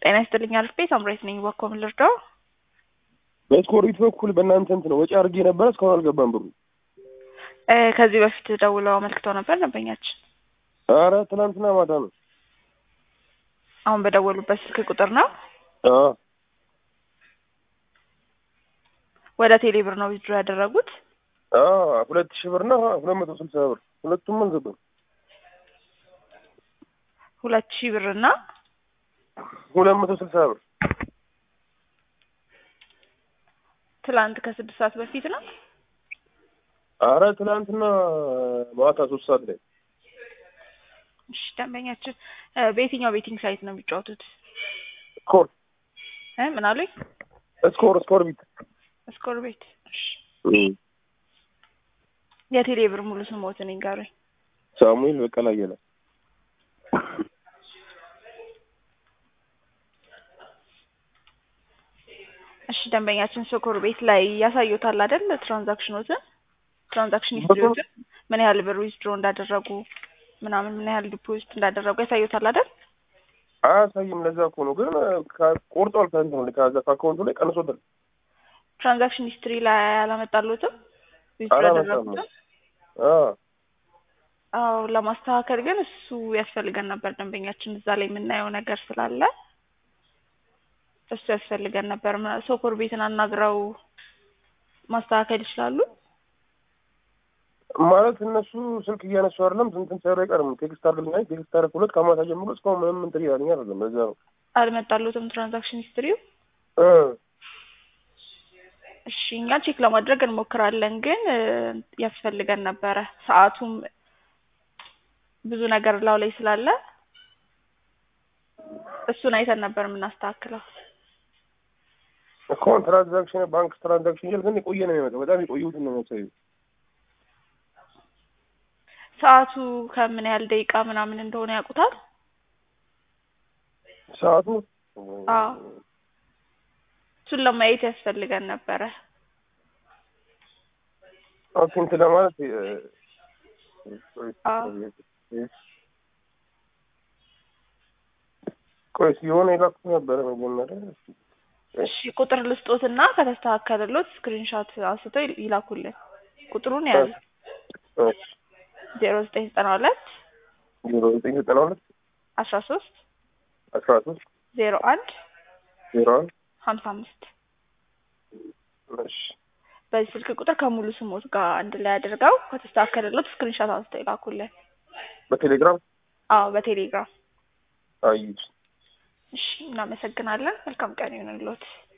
ጤና ይስጥልኝ አልፌ ሳምራዊት ነኝ። እባክዎ ምን ልርዳው? በስኮሪት በኩል በእናንተ እንትን ወጪ አድርጌ ነበረ እስካሁን አልገባም ብሩ። እ ከዚህ በፊት ደውለው አመልክተው ነበር ደንበኛችን። አረ ትናንትና ማታ ነው። አሁን በደወሉበት ስልክ ቁጥር ነው። አዎ ወደ ቴሌ ብር ነው ዊዝድሮ ያደረጉት። አዎ ሁለት ሺህ ብር እና ሁለት መቶ ስልሳ ብር ሁለቱም አልገባም። ሁለት ሺህ ብር እና ሁለት መቶ ስልሳ ብር ትላንት ከስድስት ሰዓት በፊት ነው። አረ ትናንትና ማታ ሶስት ሰዓት ላይ እሺ ደንበኛችን እ በየትኛው ቤቲንግ ሳይት ነው የሚጫወቱት? ስኮር እ ምን አሉኝ? ስኮር ስኮር ቢት ስኮር ቤት። እሺ የቴሌ ብር ሙሉ ስሞትን ይንገሩኝ። ሳሙኤል በቀለ አየለ እሺ ደንበኛችን ስኮር ቤት ላይ ያሳዩታል አይደል? ትራንዛክሽኖትን ትራንዛክሽን ሂስትሪዎትን ምን ያህል ብር ዊዝድሮ እንዳደረጉ ምናምን ምን ያህል ዲፖዚት እንዳደረጉ ያሳዩታል አይደል? አያሳይም። ለዛ እኮ ነው ግን ከ- ቆርጧል ከእንትኑ ላይ ከዛ ከአካውንቱ ላይ ቀንሶታል። ትራንዛክሽን ሂስትሪ ላይ አላመጣሉትም ዊዝድሮ አላመጣም። ያደረጉትን? አዎ አዎ ለማስተካከል ግን እሱ ያስፈልገን ነበር ደንበኛችን እዛ ላይ የምናየው ነገር ስላለ እሱ ያስፈልገን ነበር። ምና- ሶኮር ቤትን አናግረው ማስተካከል ይችላሉ። ማለት እነሱ ስልክ እያነሱ አይደለም እንትን ሳይሉ አይቀርም። ቴክስት አድርግልኝ ቴክስት አደረኩለት ከማታ ጀምሮ እስካሁን ምንም እንትን እያለኝ አይደለም። ለዛ ነው አልመጣሉትም ትራንዛክሽን ሂስትሪው። እ እሺ እኛ ቼክ ለማድረግ እንሞክራለን፣ ግን እ ያስፈልገን ነበረ። ሰዓቱም ብዙ ነገር ላው ላይ ስላለ እሱን አይተን ነበር የምናስተካክለው። እስካሁን ትራንዛክሽን ባንክ ትራንዛክሽን እያል ግን የቆየ ነው የሚመጣው። በጣም የቆየሁትን ነው የሚያሳዩ። ሰዓቱ ከምን ያህል ደቂቃ ምናምን እንደሆነ ያውቁታል? ሰዓቱ አዎ እሱን ለማየት ያስፈልገን ነበረ። ኦኬ እንትን ለማለት እ፣ አዎ ቆይ የሆነ የላኩት ነበረ መጀመሪያ እሺ ቁጥር ልስጦትና ከተስተካከለሎት ስክሪንሾት አንስተው ይል- ይላኩልን። ቁጥሩን ያዙ እሺ ዜሮ ዘጠኝ ዘጠና ሁለት ዜሮ ዘጠኝ ዘጠና ሁለት አስራ ሶስት አስራ ሶስት ዜሮ አንድ ዜሮ አንድ ሀምሳ አምስት እሺ በዚህ ስልክ ቁጥር ከሙሉ ስሞት ጋር አንድ ላይ አድርገው ከተስተካከለሎት ስክሪንሾት አንስተው ይላኩልን። በቴሌግራም አዎ በቴሌግራም አዩት እሺ እናመሰግናለን። መልካም ቀን ይሁንልዎት።